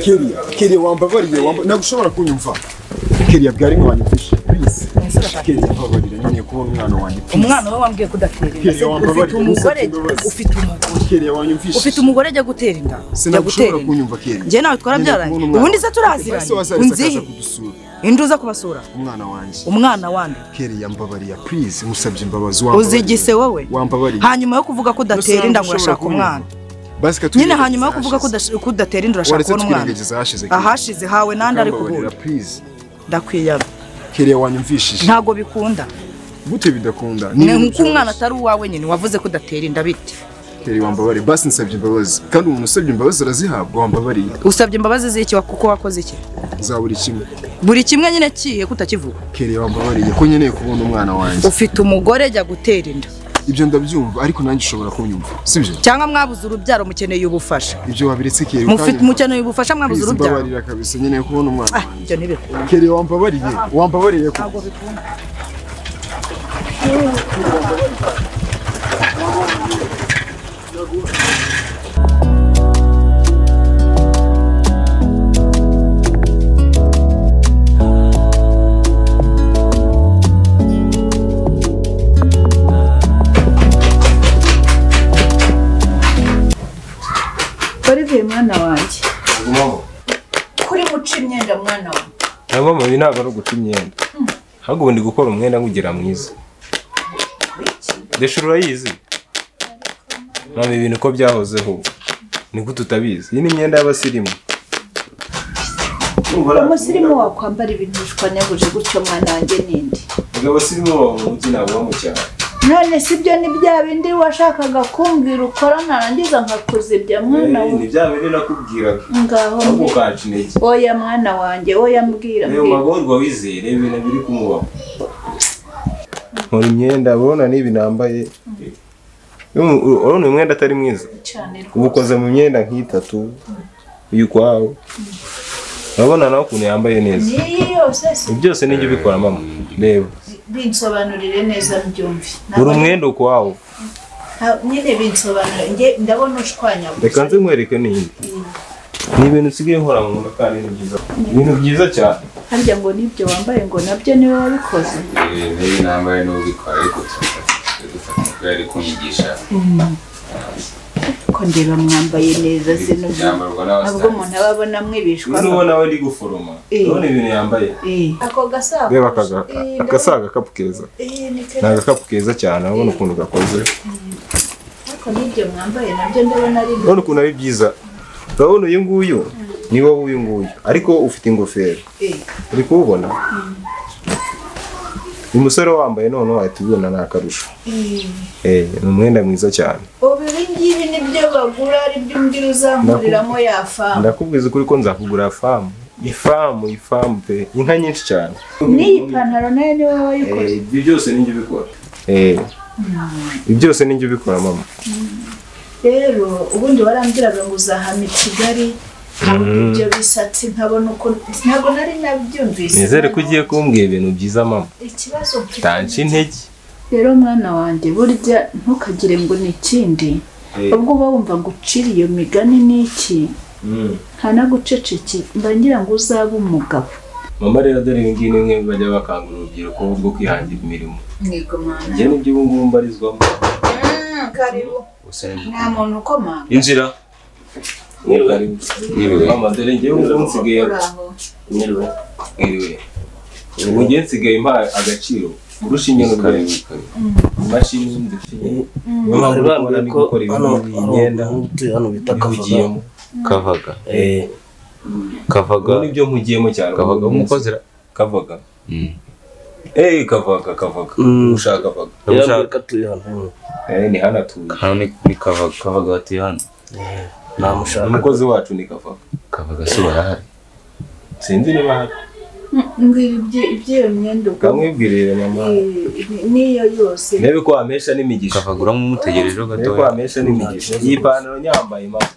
Kelia Kelia wambabariye wamba nagushobora kunyumva Kelia bwari mwanyumvishe please Kelia mbabarira nyine kubona umwana wanjye umwana we wambwiye kudatera Kelly, inda ufite wambabarira, umugore umusabye imbabazi. ufite umugore Kelia wanyumvishe ufite umugore ajya gutera inda ajya sinagushobora gutera inda kunyumva Kelia njye nawe twarabyaranye ubundi se turaziranye unzihe kudusura indi uza kubasura umwana wanjye umwana wande Kelia mbabariya please musabye imbabazi uzigise wowe wambabariye hanyuma yo kuvuga ko udatera inda ngo urashaka umwana basi nyine hanyuma yo kuvuga ko udash- ko udatera inda urashaka waretse kubona umwana twirengagiza hashize ahashize hawe nandi ari kubura please ndakwiyana Kelia wanyumvishije ntabwo bikunda gute bidakunda ni ibintu nk'uko umwana byoroshye. atari uwawe nyine wavuze ko udatera inda bite Kelly wambabare basi nsabye imbabazi kandi umuntu usabye imbabazi arazihabwa wambabariye usabye imbabazi z'iki wa- kuko wakoze iki za buri kimwe buri kimwe nyine kihe kutakivuga Kelly wambabariye ko nkeneye kubona umwana wanjye ufite umugore ajya gutera inda ibyo ndabyumva ariko nanjye ushobora kunyumva sibyo cyangwa mwabuze urubyaro mukeneye ubufasha ibyo wabiretse Kelly Mufite- mukeneye ubufasha mwabuze Please, urubyaro mbabarira kabisa nkeneye kubona umwana Ah, wanjye ibyo ntibikunda Kelly wambabariye wambabariye ko ntabwo bikunda olivier mwana wanjye mama kuri guca imyenda mwana wanjye na mama ibi ntabwo ari uguca imyenda ahubwo ubundi gukora umwenda nk'ugira mwiza ndeshura urayizi mama ibintu uko byahozeho ni gute utabizi iyi ni imyenda y'abasirimu umusirimu wakwambara ibintu bishwanyaguje gutyo mwana wanjye ninde ubwo abasirimu baba mu mujyi ntabwo baba mu cyaro none si byo ni bya bindi washakaga kumbwira ukora narangiza nkakuzibya Eh, mwana wanjye ni bya bindi nakubwiraga ngaho ahubwo mbi- ukaca intege oya mwana wanjye oya mbwira reba mbwira magorwa wizeye reba ibintu biri kumubaho nkora imyenda urabona n'ibi nambaye Urabona- urabona uyu mwenda atari mwiza cyane rwose. uba ukoze mu myenda nk'itatu uyikwawe urabona nawe ukuntu yambaye neza n'iyi yose si- ibi byose nijya ubikora mama reba binsobanurire neza mbyumve buri umwenda ukwawo Nta- nyine binsobanurire njye ndabona ushwanyaguza reka nze nkwereke n'indi ni ibintu usigaye nkora mu nda kandi ni byiza ibintu byiza cyane harya ngo n'ibyo wambaye ngo nabyo niwe wabikoze niba nambaye n'ubikora ariko dufata kubera ari kunyigisha ko ndeba mwambaye neza zino byambarwa ntabwo umuntu aba abona mwibishwa uyu ubona we ndi guforoma Eh. urabona ibintu yambaye Eh. ako gasakoshi reba akaga- eh, akasa agakapu keza eh, ni ni keza agakapu keza cyane urabona ukuntu gakoze ariko n'ibyo mwambaye nabyo ndabona ari urabona ukuntu ari byiza urabona uyu nguyu ni wowe uyu nguyu ariko ufite ingofero Eh, uri kuwubona uyu musore wambaye noneho wahita ubibona ni akarusho eh. Eh, ni umwenda mwiza cyane ubu ibi ngibi nibyo bagura ari byo umbwira uzamuriramo ya famu ndakubwiza ukuri ko nzakugura famu ifamu ifamu pe inka nyinshi cyane n'iyi pantaro nayo ni wowe wayikoze ibyo byose ninjye ubikora ibyo byose ninjye ubikora mama rero ubundi warambwiraga ngo uzahama i kigali nkabona ibyo bisatsi nkabona uko ntabwo nari nabyumvise nizere ko ugiye kumbwira ibintu byiza mama ikibazo mfite tanca intege rero mwana wanjye burya ntukagire ngo ni ikindi Eh. ubwo uba wumva ngo ucire iyo migani ni iki nta na guceceke mba ngira ngo uzabe umugabo mama rero dore ibi ngibi ni bimwe mu bajya bakangurira urubyiruko bwo kwihangira imirimo mwego mwana njye nibyo ubu ngubu mbarizwamo karibu nta muntu ukomanga injira Mwiriwe. mama dore njyewe ubu nsigaye uraho mwiriwe ubu njye nsigaye mpa agaciro kurusha inyoni urwego imashini ndetse bari bambwira ko gukora hano ibintu hano imyenda umuti hano bita kavaga bivugiyemo kavaga Eh, kavaga ubu nibyo mpugiyemo cyane kavaga ubu nk'uko zira kavaga Mm. eh kavaga kavaga Mm. ushaka kavaga yarambwira ko atuye hano hano. eh ni hano atuye hano ni ni kavaga kavaga batuye hano namushaka umukozi wacu ni kavaga kavaga si barahari sinzi niba hari mbwira ibyo- iby'iyo myenda ubwo kamwibwirire mama Eh, ni- n'iyo yose ntebe ko wamesha n'imigisha kavaga uramumutegerejeho ntebe ko gatoya wamesha n'imigisha iyi pantaro nyambaye mama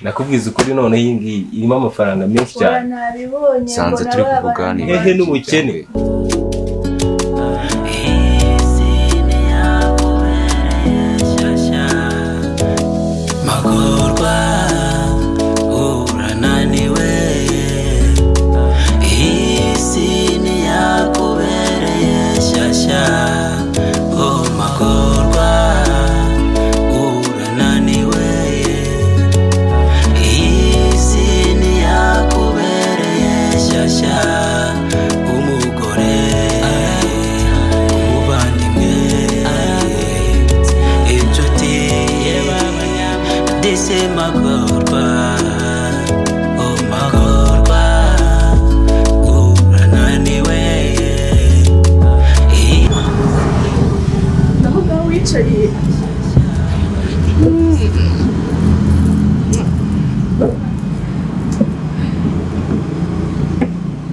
nakubwiza ukuri none iyi ngiyi irimo amafaranga menshi ora cyane nabibonye ngo Sanze turi nababana kuvuganira. n'abandi. hehe n'ubukene magorwa uhura na say magorwa oh magorwa oh rananiwe eh naho ngaho wicaye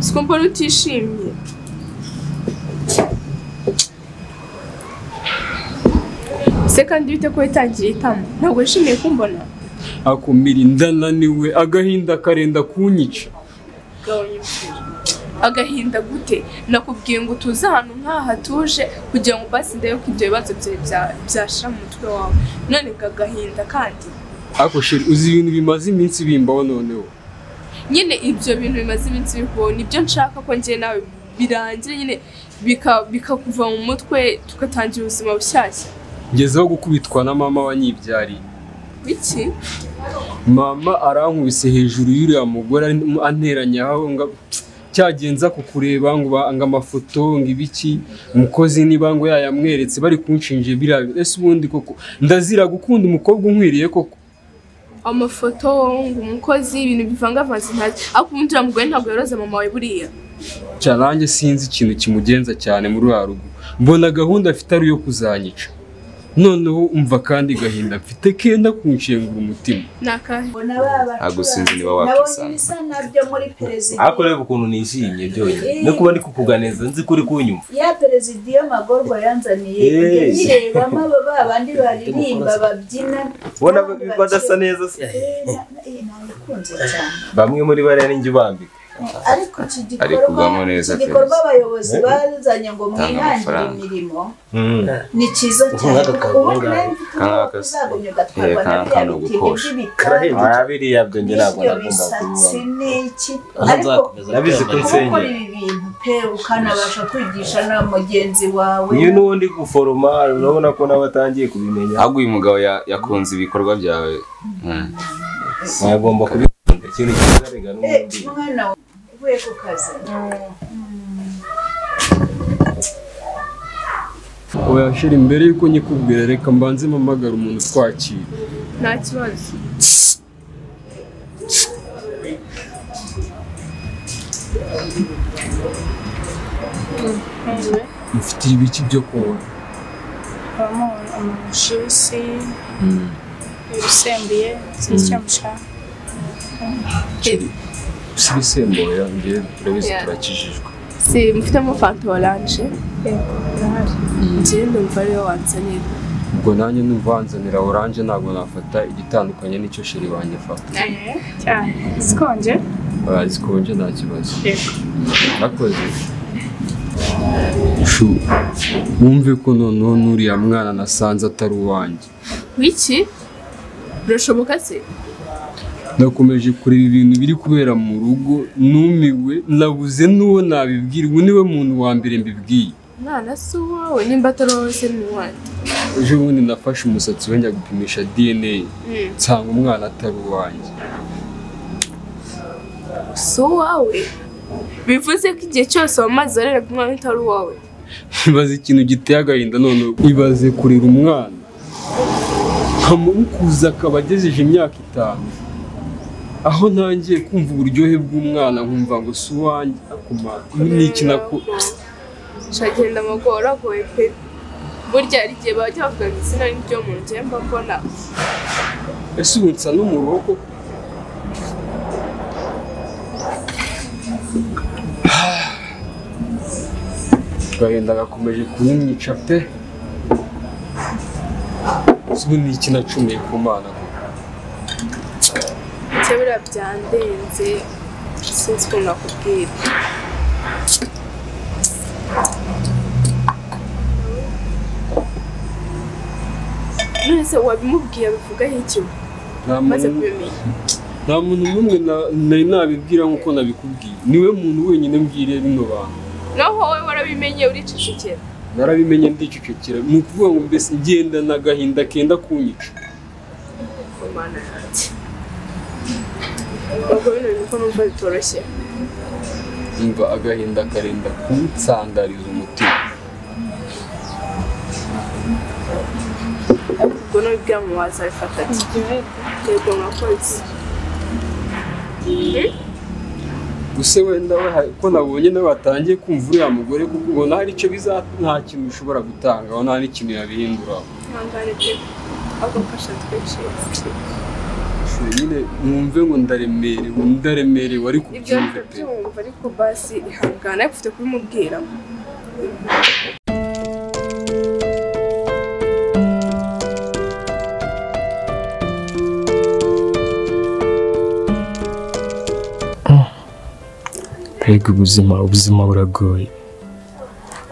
sikumbura utishimye se kandi bite ko witangiye itama ntabwo wishimiye kumbona akumira indananiwe agahinda karenda kunyica gabanya umuriro. agahinda gute nakubwiye ngo utuze ahantu nk'aha hatuje kugira ngo basi ndebe ko ibyo bibazo byawe bya- byashira mu mutwe wawe none ngo agahinda kandi ariko sheri uzi ibintu bimaze iminsi bimbaho noneho nyine ibyo bintu bimaze iminsi bikubaho nibyo nshaka ko ngewe nawe birangire nyine bika- bikakuva mu mutwe tugatangira ubuzima bushyashya ngezeho gukubitwa na mama wanyibyariye biki mama arankubise hejuru y'uriya mugore arimo anteranya aho ngo cyagenza ku kureba ngo ba- ngo amafoto ngo ibiki umukozi niba ngo yayamweretse bari kunshinja biriya bintu. ese ubundi koko ndazira gukunda umukobwa unkwiriye koko amafoto ngo umukozi ibintu bivangavanze ntazi ariko ubundi uriya mugore ntabwo yoroza mama wawe buriya cyaranjye sinzi ikintu kimugenza cyane muri wa rugo mbona gahunda afite ari iyo kuzanyica noneho umva kandi gahinda mfite kenda kunshengura umutima ni akahe ngo na ba bacuranzi- Ntabwo usinzi niba nabonye wakisanga. ibisa nabyo muri perezida ariko reba ukuntu nishimye byonyine no kuba ndi kukuganiriza nzi ko uri kunyumva ya perezida iyo magorwa yanzaniye Eh. njya nyirebamo abo ba bandi baririmba babyina ubona n'abandi badasa bakina. neza se Eh, na- na- eh, nabikunze cyane bamwe muri bariya ninjye ubambika ariko iki Ari gikorwa kugwamo neza iki gikorwa perezida. abayobozi bazanye ngo mwihangire amafaranga. imirimo Mm. ni cyiza cyane Nk'aka kazi ubundi ngaha. nawe mfite umwaka Nk'aka se. uzagumya ugatwarwa Eh, na nk'aka bya ni bitenge ugukosha. by'ibikari Ah, biriya byo njye ntabwo n'ibyo nagomba bisatsi kubibamo n'iki aho ariko nzakomeza Nabizi ko kwiyambaza. nsengera. ukora ibi bintu pe ukanabasha kwigisha na mugenzi wawe uyu ni undi guforoma urabona ko nawe atangiye kubimenya ahubwo uyu mugabo ya- yakunze ibikorwa byawe Mm. agomba kubikunda ikintu cyiza rega Eh, n'undi mwana we uvuye ku kazi oya shira imbere y'uko nyikubwira reka mbanze mpamagara umuntu twakira nta kibazo mfite ibiki byo kunywa habamo amajisi ibisembuye sinzi icyo mushaka si ibisembuye yanjye turabizi Yeah. turakijijwe si mufitemo fanta oranje njyewe ndumva ariyo wanzaniye ubwo nanjye numva wanzanira oranje ntabwo nafata igitandukanye n'icyo sheri wanjye afata cyane sikonje oya zikonje nta kibazo Yego. murakoze shu wumve ko noneho n'uriya mwana nasanze atari uwanjye wiki birashoboka se nakomeje kureba ibintu biri kubera mu rugo numiwe nabuze n'uwo nabibwira ubu niwe muntu wa mbere mbibwiye mwana si uwawe nimba atari wowe se ni uwanjye ejo bundi nafashe umusatsi we njya gupimisha dna nsanga umwana atari uwanjye si uwawe bivuze ko igihe cyose wamaze wareraga umwana utari uwawe ibaze ikintu giteye agahinda none ibaze kurera umwana nkamukuza akaba agejeje imyaka itanu aho ntangiye kumva uburyohe bw'umwana nkumva ngo si uwanjye akumara ni iki nako shagenda amagora agoye pe burya hari igihe bajya bavuga ngo izina ni ryo muntu njyewe mba mbona ese ubu nsa n'umurongo agahinda gakomeje kunyumyica pe ese ubu ni iki nacumuye ku mana koko kera byandenze sinzi ukuntu nakubwira none se wabimubwiye abivugaho iki nta maze muntu kubimenya nta muntu n'umwe na- nari nabibwira nk'uko nabikubwiye niwe muntu wenyine mbwiriye bino bantu naho wowe warabimenye uricecekera narabimenye ndicecekera ni ukuvuga ngo mbese ngendana agahinda kenda kunyica ku mana yanjye ubwo bino bintu ko numva bitoroshye umva agahinda karenda kunsandariza umutima ubwo n'ubibwira mu waza bifata ati yego mwakoze gusa wenda we hari- ko nabonye nawe batangiye kumva uriya mugore kuko ubona hari icyo biza nta kintu bishobora gutanga ubona hari ikintu yabihindura ihangane pe agafasha twinshi nyine mwumve ngo ndaremerewe ndaremerewe ariko ibyo ubyumve ariko pe byumva ariko basi ihangane ariko ufite kubimubwira Mbega ubuzima ubuzima buragoye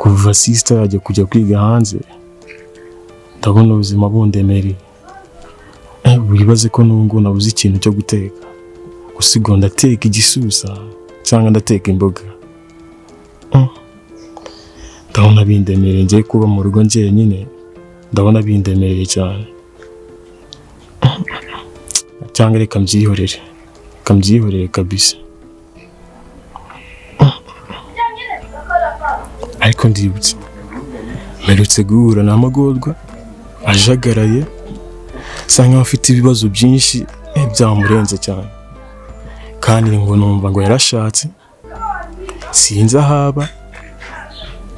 kuva sisita yajya kujya kwiga hanze ndabona ubuzima bundemereye Eh, wibaze ko n'ubu nabuze ikintu cyo guteka gusa ubwo ndateka igisusa cyangwa ndateka imboga Mm. ndabona bindemereye ngiye kuba mu rugo njyenyine ndabona bindemereye cyane Mm. cyangwa reka mbyihorere reka mbyihorere kabisa ariko ndibutse mperutse guhura na magorwa ajagaraye asa nkaho afite ibibazo byinshi eh, byamurenze cyane kandi ngo numva ngo yarashatse sinzi ahaba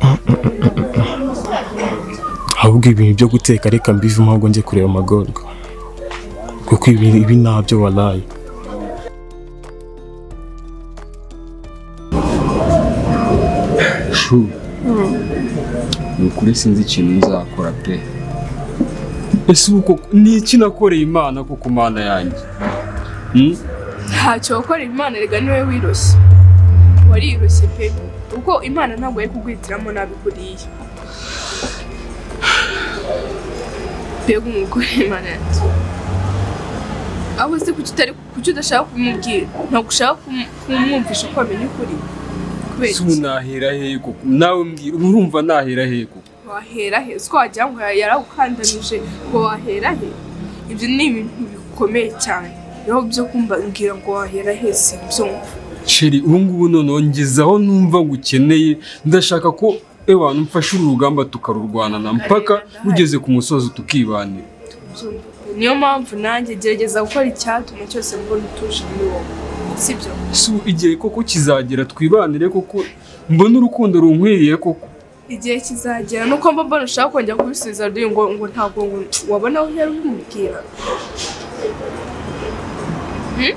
Mm, mm, mm, mm, mm. ahubwo ibintu byo guteka reka mbivemo ahubwo njye kureba amagorwa kuko ibi ibi ntabyo waraye shu ni ukuri sinzi ikintu nzakora pe ese uko ni iki nakoreye imana kuko mana yanjye Hmm? ntacyo gukora imana rega niwe wiroshye wariroshye pe ubwo imana ntabwo yari kugwitiramo nabi kuriya mbega umugore imana yanjye aho se kuki utari kuki udashaka kumubwira ntabwo ushaka kumu- kumwumvisha ko amenya ukuri kubera ese ubu nahera hehe koko nawe mbwira ubu urumva nahera hehe koko wahera he uko wagira ngo yarawukandamije ngo wahera he ibyo ni ibintu bikomeye cyane rero byo kumbabwira ngo wahera he simbyumva sheri ubu ngubu noneho ngeze aho numva ngo ukeneye ndashaka ko ewana mfashe uru rugamba tukarurwanana mpaka rugeze ku musozi tukibanira Byumva. niyo mpamvu nanjye gerageza gukora icyatuma cyose mbona utuje muri wowe sibyo ese ubu igihe koko kizagera twibanire koko mbone urukundo runkwiriye koko igihe kizagera nuko mba mbona ushaka kongera kubisubiza rero ngo ngo ntabwo ngo wabona aho yari ubimubwira Hmm?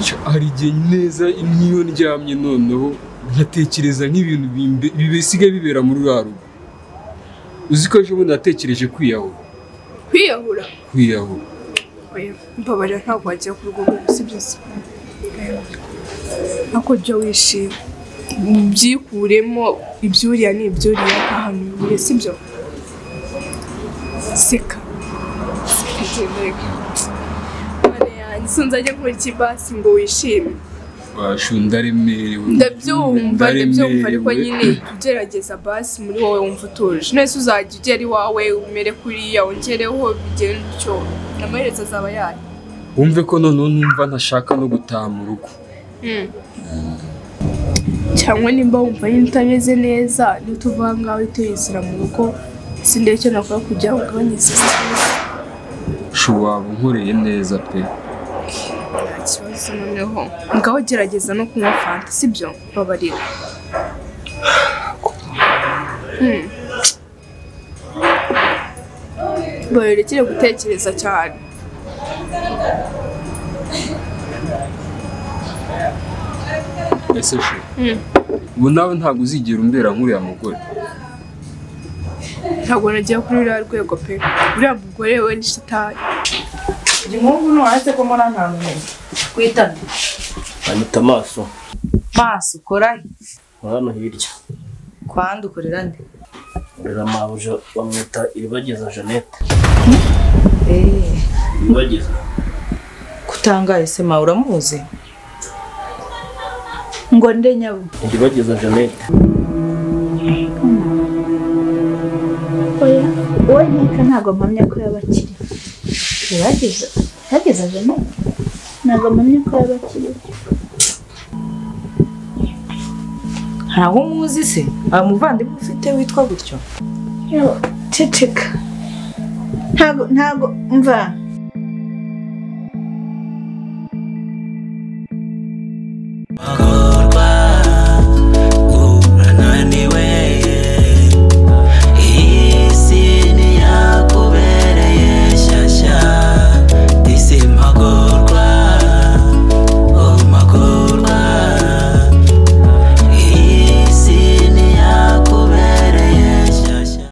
Cyo, hari igihe neza n'iyo ndyamye noneho nkatekereza nk'ibintu bimbe- bisigaye bibera muri uriya rugo uzi ko ejo bundi natekereje kwiyahura kwiyahura kwiyahura Oya, mbabarira ntabwo wagiye ku rugo ngo sibyo se ariko jya wishima byikuremo ibyuriya ni ibyuriya ahantu bibure sibyo seka seka genda reka Mana yanjye sinzajya nkora ikibasi ngo wishime bashu ndaremerewe ndabyumva ndabyumva ariko Ndaremerewe. nyine jya ugerageza basi muri wowe wumva utuje nese uzajya ugera iwawe umere kuriya wongereho bigende utyo amaherezo azaba yayo wumve ko noneho numva ntashaka no gutaha mu rugo Mm. cyangwa nimba wumva nyine utameze neza niyo tuva aha ngaho tuyizira mu rugo sindebe icyo nakora kugira ngo ugabanye sisiteme shu waba unkoreye neza pe nta kibazo noneho ngaho gerageza no kunywa fanta sibyo babarira Mm. babirekere gutekereza cyane ese shu Mm. ubu nawe ntabwo uzigera umbera nk'uriya mugore ntabwo nagiye kuri ruriya rwego pe uriya mugore we ni shitani igihugu ntuhase ko mbona nta mumenya kwitana anyita amaso maso ukora he? hano hirya kwandukorera nde rera mabuje bamwita ibibageza jeannette Eh, ibibageza kutangaye se mawe uramuzi ngo nde nyabo ibibageza jeannette oya uwo nkeka ntabwo mpamya ko yaba akiri yageze yageze jana ntabwo mpamya ko yaba akiri ntawe umuzi se nta muvandimwe ufite witwa gutyo ceceka ntabwo ntabwo mva